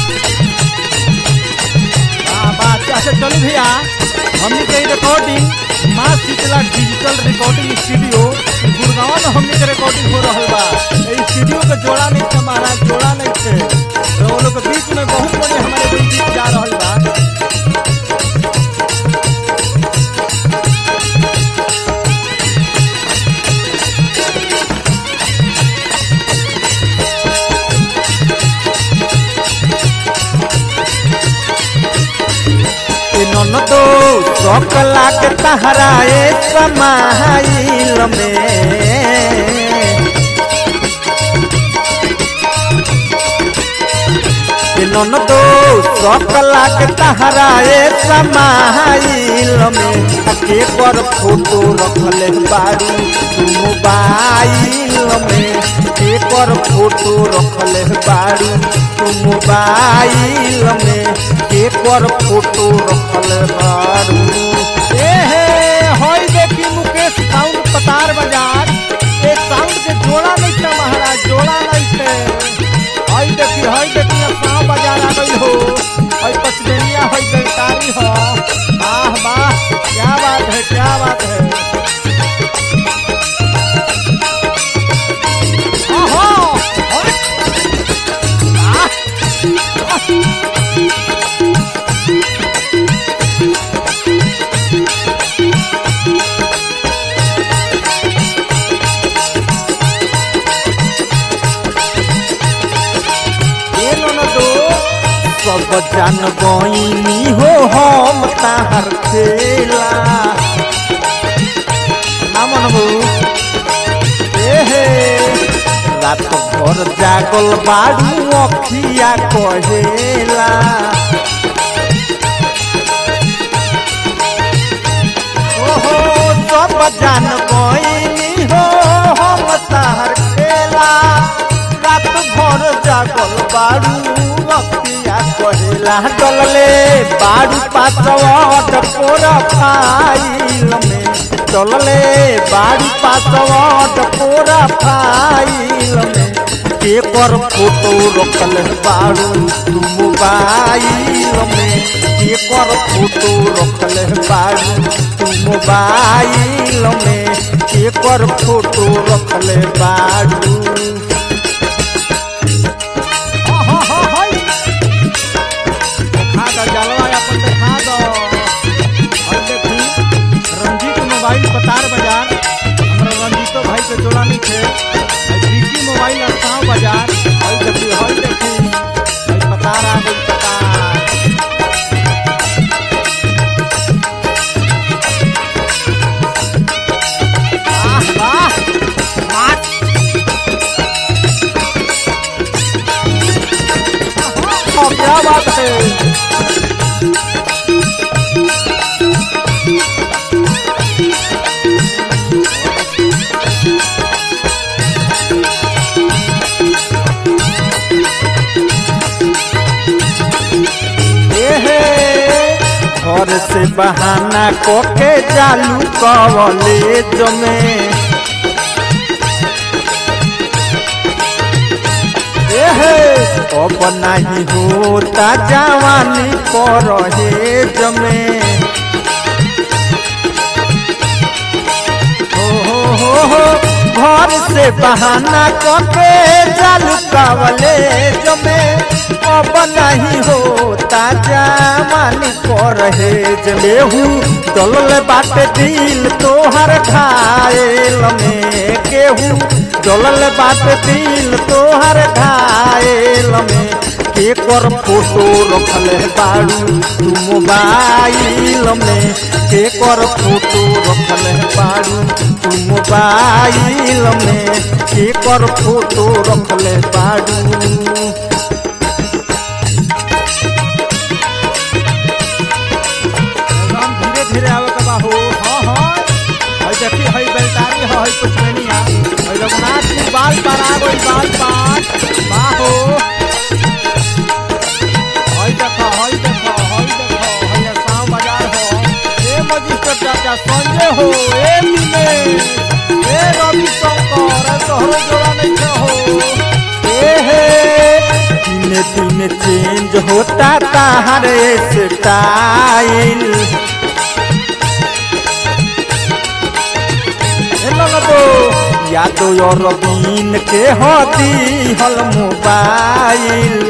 हाँ बात अच्छा चलू भैया हमने के recording Maa Sheetla digital recording studio Gurgaon में हमने के रिकॉर्डिंग हो रहा बा ए स्टूडियो के जोड़ा नहीं थे महाराज जोड़ा नहीं थे तो वो लोग के बीच में बहुत बड़े हमारे कोई गीत जा रहा बा ए ननदो शौक लागे तहरा ए समाइल में ए ननदो शौक लागे तहरा ए समाइल में आ के पर फोटो रखले बारू तू मोबाइल में के पर फोटो रखले बारू तू मोबाइल में के पर फोटो रखले बारू ए हे होई देखी मुकेश साउंड पतार बाजार एक साउंड के जोड़ा नहीं था महाराज जोड़ा नहीं थे हई देखी हई देखी अब पाँव बाजार आ गई हो हई पचमेनिया हई गलकारी हो वाह वाह क्या बात है क्या बात है आहा, अरे, आह, ए ननदो सब जान गईनी हो हम ताहर खेला ना मनबू ए हे रात भर जागल बाड़ू अखिया कहेला ओहो सब जान गईनी हो हम ताहर खेला रात भर जागल बाड़ू अखिया कहेला डलले बाड़ू पासवट पोर फाइल में डलले बाड़ू पासवट पोर फाइल में पेपर फोटो रखल बाड़ू तू मोबाइल में पेपर फोटो रखल बाड़ू तू मोबाइल में पेपर फोटो रखल बाड़ू आहा, हा, हई। देखा दो जलवा अपन देखा दो और देखी रंजीत मोबाइल पतार बाजार हमारे रंजीतो भाई के जोड़ा नहीं थे और विकी मोबाइल अड़साव बाजार हई देखी हई देखी हई पतार आ गई पतार वाह वाह माच आहा, क्या बात है एहे घर से बहाना कोके चालू कॉलेज में एहे अब नहीं होता जवानी परहेज में हो हो हो हो घर से बहाना कोके चालू कॉलेज में अब नहीं होता जवानी परहेज में हूँ डलल बाटे दिल तोहर घायल में केहू डलल बाटे दिल तोहर घायल में के कर फोटो रखल बाड़ू तू मोबाइल में के कर फोटो रखल बाड़ू तू मोबाइल में के कर फोटो रखल बाड़ू एकदम धीरे धीरे आवे के बाहू हाँ हाँ हई देखी हई बेलदारी है हई पुष्पनिया हई रघुनाथ जी बाल पर आ गई बाल पर बाहो हई देखो हई देखो हई देखो हई शाम बाजार हो ए मजिस्ट्रेट चाचा संजय हो ए मिले ए रवि शंकर ए तोहरो जोड़ा नहीं के हो ए हे दिन दिन चेंज होता ताहरे स्टाइल लगो यादो और बीन के होती हल मोबाइल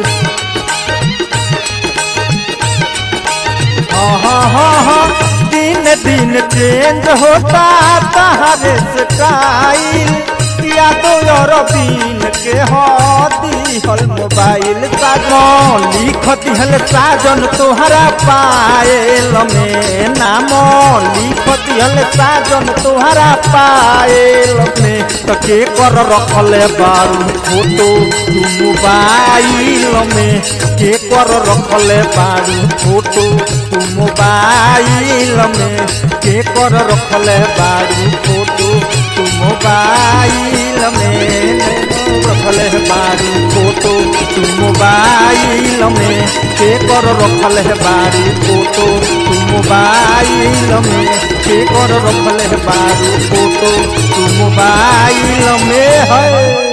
हाँ हाँ हाँ हाँ दिन दिन चेंज होता ताहरे स्टाइल यादो और बीन के होती हल मोबाइल साजन लिख दिहल साजन तोहरा पायल में नाम लिख दिहल साजन तोहरा पायल में तो के कर रखले बारू फोटो तू मोबाइल में के कर रखले बारू फोटो तू मोबाइल में के कर रखले बारू फोटो तू मोबाइल में रखले बारू फोटो तू मोबाइल में के कर रखल है बारू फोटो तू मोबाइल में के कर रखल है बारू फोटो तू मोबाइल में है